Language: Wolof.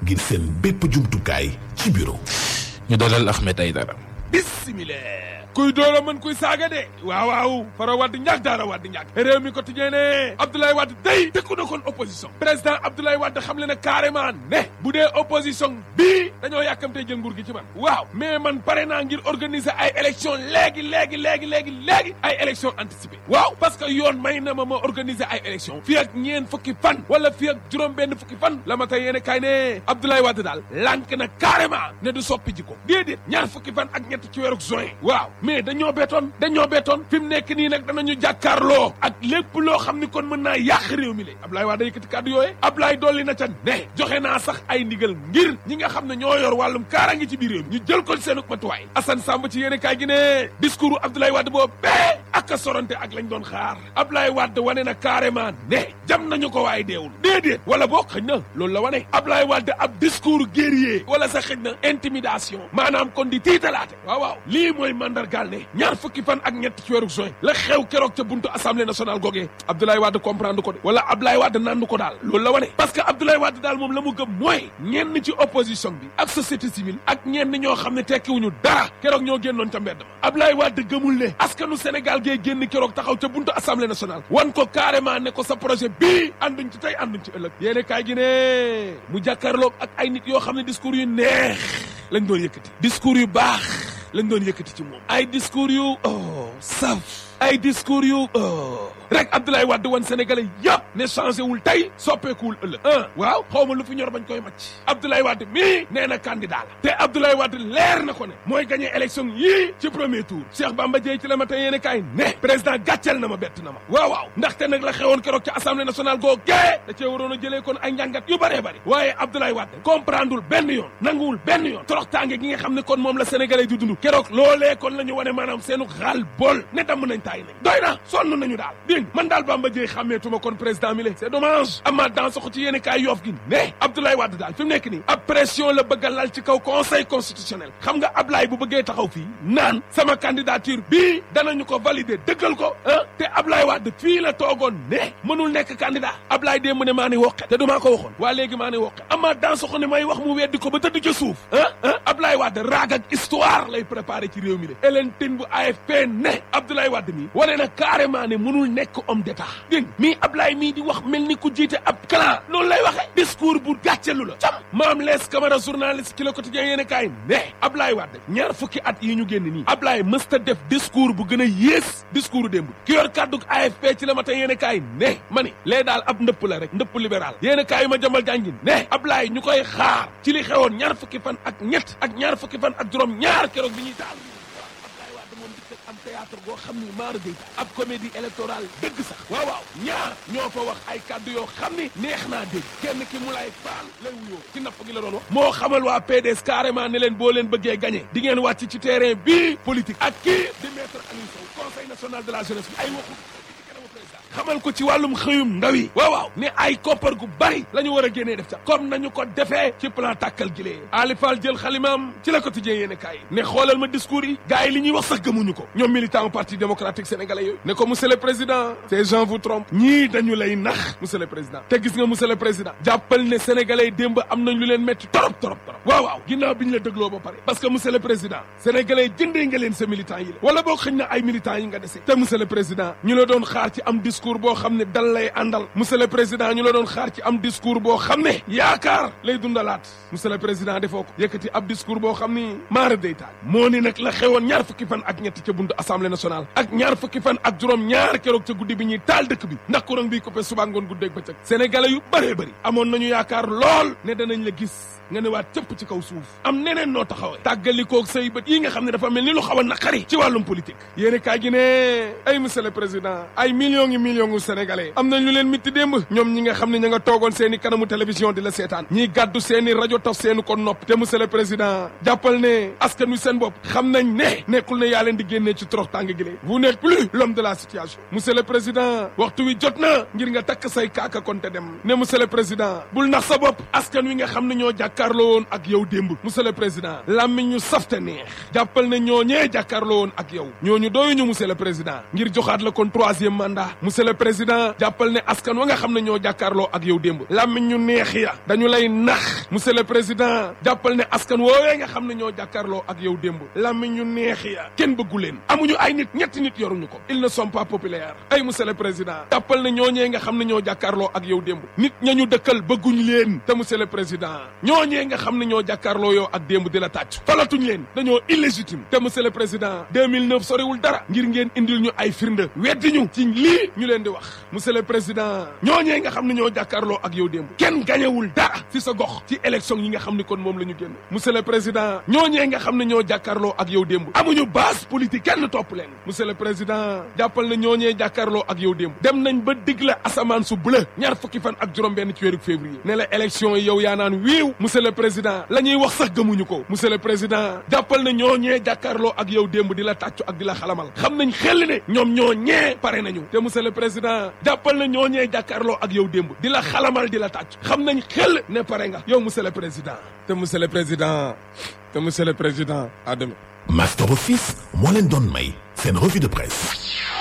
ngir seen bépp jumtukaay ci bureau ñu dalal Ahmed Aïdara bismillah kuy doora mën kuy saaga de waaw waaw fara wadd ñàkk daara wadd ñàkk réew mi quotidien ne Abdoulaye Wade day dëkku na kon opposition président Abdoulaye Wade xam le ne carrément ne bu dee opposition bii dañoo yàkkamtee jël nguur gi ci man waaw mais man pare naa ngir organiser ay élection léegi léegi léegi léegi léegi ay élection anticipée waaw parce que yoon may na ma ma organiser ay élection fii ak ñeen fukki fan wala fii ak juróom benn fukki fan la ma tey yéene kaay ne Abdoulaye Wade daal lànk na carrément ne du soppi ji ko déedéet ñaar fukki fan ak ñett ci weeru juin waaw mais dañoo beetoon dañoo beetoon fi mu nekk nii nag danañu jàkkaarloo ak lépp loo xam ni kon mën naa yàq réew mi la Ablaye Wade yëkkati kàddu yooye Ablaye dolli na ca ne joxe naa sax ay ndigal ngir ñi nga xam ne ñoo yor wàllum kaaraange ci biir réew mi ñu jël ko seen matuwaay Assane Samb ci yéene kaay gi ne discours Abdoulaye Wade boobu bee ak a sorante ak lañ doon xaar Ablaye Wade wane na carrément ne jam nañu ko waaye deewul déedéet wala boo xëñ na loolu la wane Ablaye Wade ab discours guerrier wala sa xëñ na intimidation maanaam kon di tiitalaate waaw waaw lii mooy mandargaal ne ñaar fukki fan ak ñett ci weeru juin la xew keroog ca buntu assemblée nationale googee Abdoulaye Wade comprendre ko de wala Abdoulaye Wade nandu ko daal loolu la wane parce que Abdoulaye Wade daal moom la mu gëm mooy ñenn ci opposition bi ak société civile ak ñenn ñoo xam ne tekkiwuñu dara keroog ñoo génnoon ca mbedd ma Abdoulaye Wade gëmul ne askanu Sénégal gee génn keroog taxaw ca buntu assemblée nationale wan ko carrément ne ko sa projet bii ànduñ ci tey ànduñ ci ëllëg yéene kaay gi ne mu jàkkaarloog ak ay nit yoo xam ne discours yu neex lañ doon yëkkati discours yu baax lañ doon yëkkati ci moom ay discours yu oh saf ay discours yu oh rek Abdoulaye Wade wan Sénégalais yëpp ne changé wul tey soppeekuwul ëllëg ah waaw xaw ma lu fi ñor bañ koy màcc Abdoulaye Wade mii nee na candidat la te Abdoulaye Wade leer na ko ne mooy gagné élection yii ci premier tour Cheikh Bamba Dièye ci la ma tey yéene kaay ne président gàcceel na ma bett na ma waaw waaw ndaxte nag la xewoon keroog ci assemblée nationale goo gee da cee waroon a jëlee kon ay njàngat yu bëree bëri waaye Abdoulaye Wade comprendreul benn yoon nanguwul benn yoon toroxtaange gi nga xam ne kon moom la sénégalais di dund keroog loolee kon la ñu wane maanaam seenu xaal bool ne damm nañ taay nañ doy na sonn nañu daal dégg man daal Bamba Dièye xàmmeetuma kon président mi le c'est dommage amaat dans soxo ci yéene kaay yoof gi ne Abdoulaye Wade daal fi mu nekk nii ab pression la bëgg a lal ci kaw conseil constitutionnel xam nga Ablaye bu bëggee taxaw fii naan sama candidature bii danañu ko valider dëggal ko ah te Ablaye Wade fii la toogoon ne mënul nekk candidat Ablaye démb ne maa ni woqe te du maa ko waxoon waa léegi maa ni woqe amaat dans soxo ne may wax mu weddi ko ba tëdd ca suuf ah ah Ablaye Wade raag ak histoire lay préparé ci réew mi de Hélène Tine bu AFP ne Abdoulaye Wade mi wane na carrément ne mënul nekk homme d'état dégg mii Ablaye mii di wax mel ni ku jiite ab clan noonu lay waxee discours bu gàccelu la cam maam lees Camara journaliste ci le quotidien yéen kaay ne Ablaye Wade ñaar fukki at yi ñu génn nii Ablaye mësta def discours bu gën a yées discours démb ki yor kàdduk AFP ci la ma tey yéen kaay ne ma ni lee daal ab ndëpp la rek ndëpp libéral yéen kaay yu ma jambal jàngin ne Ablaye ñu koy xaar ci li xewoon ñaar fukki fan ak ñett ak ñaar fukki fan ak juróom ñaar keroog bi ñuy taal am théâtre boo xam ni maara day ab comédie électorale dëgg sax waaw waaw ñaar ñoo fa wax ay kàddu yoo xam ni neex naa dégg kenn ki mu lay faal lay wuyoo ci napp gi la doon wax moo xamal waa PDS carrément ne leen boo leen bëggee gagné di ngeen wàcc ci terrain bii politique ak kii di maître Aliou Sow conseil national de la jeunesse bi ay waxu xamal ko ci wàllum xëyum ndaw yi waaw waaw ne ay koppar gu bari la ñu war a génnee def ca comme nañu ko defee ci plan tàkkal gi lee Ali Fall jël xalimaam ci la quotidien yéene kaay ne xoolal ma discours yi gars yi li ñuy wax sax gëmuñu ko ñoom militant parti démocratique sénégalais yooyu ne ko monsieur le président ces gens vous trompent ñii dañu lay nax monsieur le président te gis nga monsieur le président jàppal ne sénégalais yi démb am nañ lu leen métti torop torop torop waaw waaw ginnaaw bi ñu la dégloo ba pare parce que monsieur le président sénégalais yi jëndee nga leen sa militant yi la wala boo xëñ na ay militants yi nga dese te monsieur le président ñu la doon xaar ci am discours boo xam ne dal lay àndal monsieur le président ñu la doon xaar ci am discours boo xam ne yaakaar lay dundalaat monsieur le président defoo ko yëkkati ab discours boo xam ni maara day taal moo ni nag la xewoon ñaar fukki fan ak ñett ca buntu assemblée nationale ak ñaar fukki fan ak juróom ñaar keroog ca guddi bi ñuy taal dëkk bi ndax courant bi coupé suba ngoon guddeeg bëccëg sénégalais yu bëree bëri amoon nañu yaakaar lool ne danañ la gis nga ne waat cëpp ci kaw suuf am neneen noo taxawee tàggalikoog say bët yi nga xam ne dafa mel ni lu xaw a naqari ci wàllum politique yéeni kaay gi ne ay monsieur le président ay millions ngi millions ngu sénégalais am nañ lu leen mitti démb ñoom ñi nga xam ne ña nga toogoon seen i kanamu télévision di la seetaan ñiy gàddu seen i rajo taf seeni ko nopp te monsieur le président jàppal ne askan wi seen bopp xam nañ ne nekkul ne yaa leen di génnee ci torox tàng gi lee vous n'êtes plus l'homme de la situation monsieur le président waxtu wi jot na ngir nga takk say kaaka kon te dem ne monsieur le président bul nax sa bopp askan wi nga xam ne ñoo jàkkaarloo woon ak yow démb monsieur le président làmmiñ ñu safte neex jàppal ne ñoo ñee jàkkaarloo woon ak yow ñooñu doyuñu monsieur le président ngir joxaat la kon troisième mandat monsieur le président jàppal ne askan wa nga xam ne ñoo jàkkaarloo ak yow démb làmmiñ ñu neex ya dañu lay nax monsieur le président jàppal ne askan woowee nga xam ne ñoo jàkkaarloo ak yow démb làmmiñ ñu neex ya kenn bëggu leen amuñu ay nit ñetti nit yoruñu ko ils ne sont pas populaires ay monsieur le président jàppal ne ñooñee nga xam ne ñoo jàkkaarloo ak yow démb nit ña ñu dëkkal bëgguñ leen te monsieur le président ñooñee nga xam ne ñoo jàkkaarloo yow ak démb di la tàcc falatuñ leen dañoo illégitime te monsieur le président 2009 soriwul dara ngir ngeen indil ñu ay firnde weddi ñu ci lii ñu leen di wax monsieur le président ñooñee nga xam ne ñoo jàkkaarloo ak yow démb kenn gañewul dara ci sa gox ci élection yi nga xam ni kon moom la ñu génn monsieur le président ñooñee nga xam ne ñoo jàkkaarloo ak yow démb amuñu base politique kenn topp leen monsieur le président jàppal na ñooñee jàkkaarloo ak yow démb dem nañ ba dig la asamaan su bleu ñaar fukki fan ak juróom benn ci weeru février ne la élection yi yow yaa naan wiiw monsieur le président la ñuy wax sax gëmuñu ko monsieur le président jàppal na ñooñee jàkkaarloo ak yow démb di la tàccu ak di la xalamal xam nañ xel ne ñoom ñoo ñee pare nañu te monsieur le président jàppal na ñooñee jàkkaarloo ak yow démb di la xalamal di la tàcc xam nañ xel ne pare nga yow monsieur le président te monsieur le président te monsieur le président à demain Master Office moo leen doon may seen revue de presse